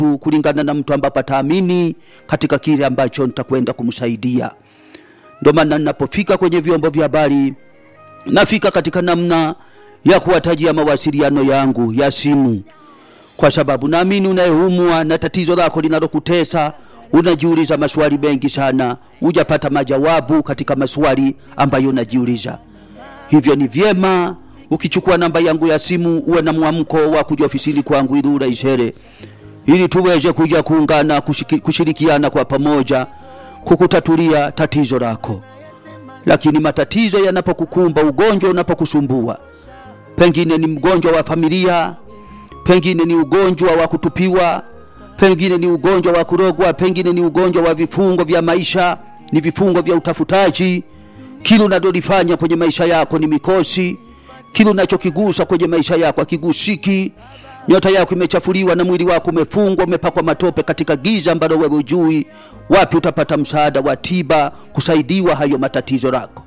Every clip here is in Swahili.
tu kulingana na mtu ambapo ataamini katika kile ambacho nitakwenda kumsaidia. Ndio maana ninapofika kwenye vyombo vya habari nafika katika namna ya kuwatajia mawasiliano yangu ya simu, kwa sababu naamini unayeumwa na tatizo lako linalokutesa unajiuliza maswali mengi sana, hujapata majawabu katika maswali ambayo unajiuliza. Hivyo ni vyema ukichukua namba yangu ya simu uwe na mwamko wa kuja ofisini kwangu ili uraishere, ili tuweze kuja kuungana, kushiki- kushirikiana kwa pamoja kukutatulia tatizo lako. Lakini matatizo yanapokukumba, ugonjwa unapokusumbua, pengine ni mgonjwa wa familia, pengine ni ugonjwa wa kutupiwa, pengine ni ugonjwa wa kurogwa, pengine ni ugonjwa wa vifungo vya maisha, ni vifungo vya utafutaji. Kile unalolifanya kwenye maisha yako ni mikosi, kile unachokigusa kwenye maisha yako akigusiki. Nyota yako imechafuliwa na mwili wako umefungwa, umepakwa matope katika giza ambalo wewe hujui wapi utapata msaada wa tiba kusaidiwa hayo matatizo yako.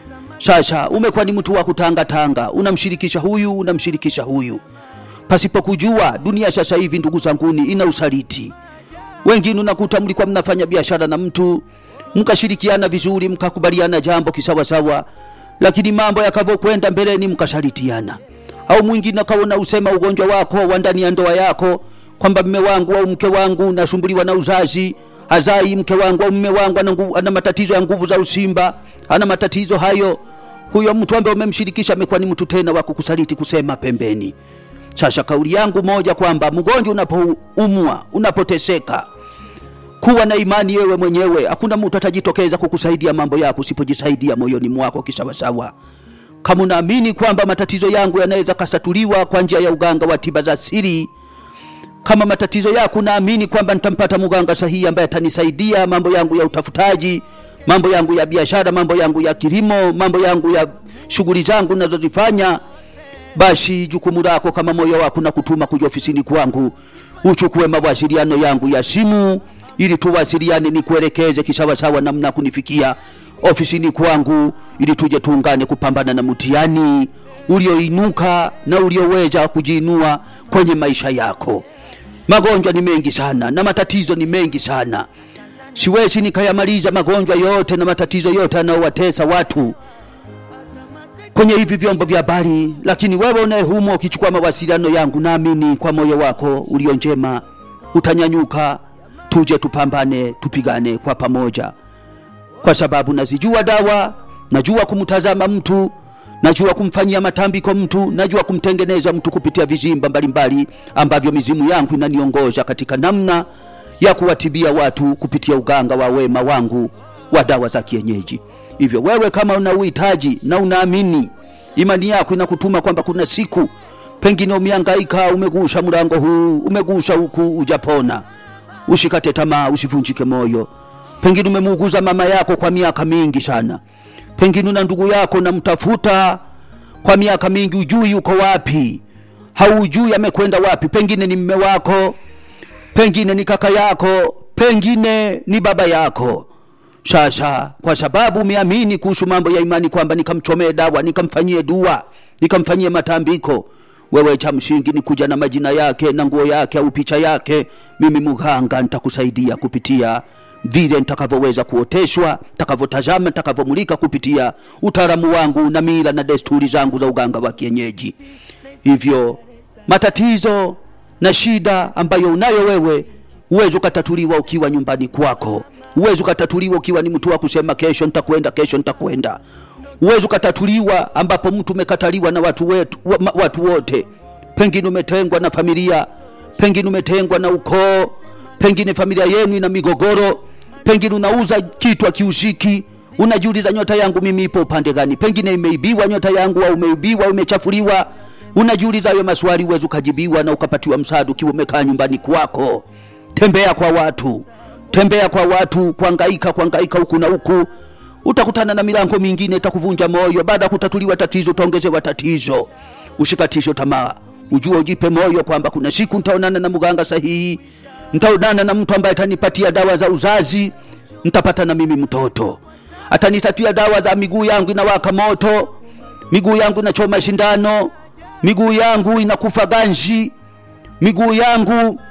Sasa umekuwa ni mtu wa kutangatanga, unamshirikisha huyu, unamshirikisha huyu pasipo kujua. Dunia sasa hivi, ndugu zanguni, ina usaliti. Wengine unakuta mlikuwa mnafanya biashara na mtu mkashirikiana vizuri, mkakubaliana jambo kisawasawa, lakini mambo yakavyokwenda mbeleni mkasalitiana. Au mwingine akaona usema ugonjwa wako wa ndani ya ndoa yako kwamba mme wangu au mke wangu nasumbuliwa na uzazi hazai, mke wangu au mme wangu ana, nguvu, ana matatizo ya nguvu za usimba, ana matatizo hayo. Huyo mtu ambaye umemshirikisha amekuwa ni mtu tena wa kukusaliti, kusema pembeni. Sasa kauli yangu moja kwamba mgonjwa unapoumwa, unapoteseka, kuwa na imani wewe mwenyewe. Hakuna mtu atajitokeza kukusaidia mambo yako usipojisaidia moyoni mwako kisawasawa. Kama unaamini kwamba matatizo yangu yanaweza kasatuliwa kwa njia ya uganga wa tiba za siri, kama matatizo yako naamini kwamba nitampata mganga sahihi ambaye atanisaidia mambo yangu ya utafutaji, mambo yangu ya biashara, mambo yangu ya kilimo, mambo yangu ya shughuli zangu ninazozifanya, basi jukumu lako kama moyo wako na kutuma kuja ofisini kwangu, uchukue mawasiliano yangu ya simu ili tuwasiliane, nikuelekeze kisawasawa namna ya kunifikia ofisini kwangu, ili tuje tuungane kupambana na mtihani ulioinuka na ulioweza kujiinua kwenye maisha yako. Magonjwa ni mengi sana na matatizo ni mengi sana, siwezi nikayamaliza magonjwa yote na matatizo yote yanayowatesa watu kwenye hivi vyombo vya habari, lakini wewe unayehumo ukichukua mawasiliano yangu, naamini kwa moyo wako ulio njema utanyanyuka, tuje tupambane, tupigane kwa pamoja, kwa sababu nazijua dawa, najua kumtazama mtu, najua kumfanyia matambiko mtu, najua kumtengeneza mtu kupitia vizimba mbalimbali ambavyo mizimu yangu inaniongoza katika namna ya kuwatibia watu kupitia uganga wa wema wangu wa dawa za kienyeji. Hivyo wewe kama una uhitaji na unaamini, imani yako inakutuma kwamba kuna siku pengine umehangaika, umegusha mlango huu, umegusha huku, ujapona, usikate tamaa, usivunjike moyo. Pengine umemuuguza mama yako kwa miaka mingi sana, pengine una ndugu yako namtafuta kwa miaka mingi, ujui yuko wapi, haujui amekwenda wapi, pengine ni mme wako, pengine ni kaka yako, pengine ni baba yako. Sasa kwa sababu umeamini kuhusu mambo ya imani kwamba nikamchomee dawa, nikamfanyie dua, nikamfanyie matambiko, wewe cha msingi ni kuja na majina yake na nguo yake au picha yake. Mimi mganga nitakusaidia kupitia vile nitakavyoweza kuoteshwa, nitakavyotazama, nitakavyomulika kupitia utaalamu wangu na mila na desturi zangu za uganga wa kienyeji. Hivyo matatizo na shida ambayo unayo wewe uwezi ukatatuliwa ukiwa nyumbani kwako uwezi ukatatuliwa ukiwa ni mtu wa kusema kesho nitakwenda, kesho nitakwenda. Uwezi ukatatuliwa ambapo mtu umekataliwa na watu, wetu, wa, watu wote. Pengine umetengwa na familia, pengine umetengwa na ukoo, pengine familia yenu ina migogoro, pengine unauza kitu akiuziki, unajiuliza nyota yangu mimi ipo upande gani? Pengine imeibiwa nyota yangu, au umeibiwa, umechafuliwa. Unajiuliza hayo maswali, uwezi ukajibiwa na ukapatiwa msaada ukiwa umekaa nyumbani kwako. Tembea kwa watu tembea kwa watu, kuangaika kuangaika huku na huku, utakutana na milango mingine itakuvunja moyo. Baada ya kutatuliwa tatizo, utaongezewa tatizo. Usikatishe tamaa, ujue, ujipe moyo kwamba kuna siku nitaonana na mganga sahihi, nitaonana na mtu ambaye atanipatia dawa za uzazi, nitapata na mimi mtoto, atanitatia dawa za miguu yangu inawaka moto, miguu yangu inachoma shindano, miguu yangu inakufa ganzi, miguu yangu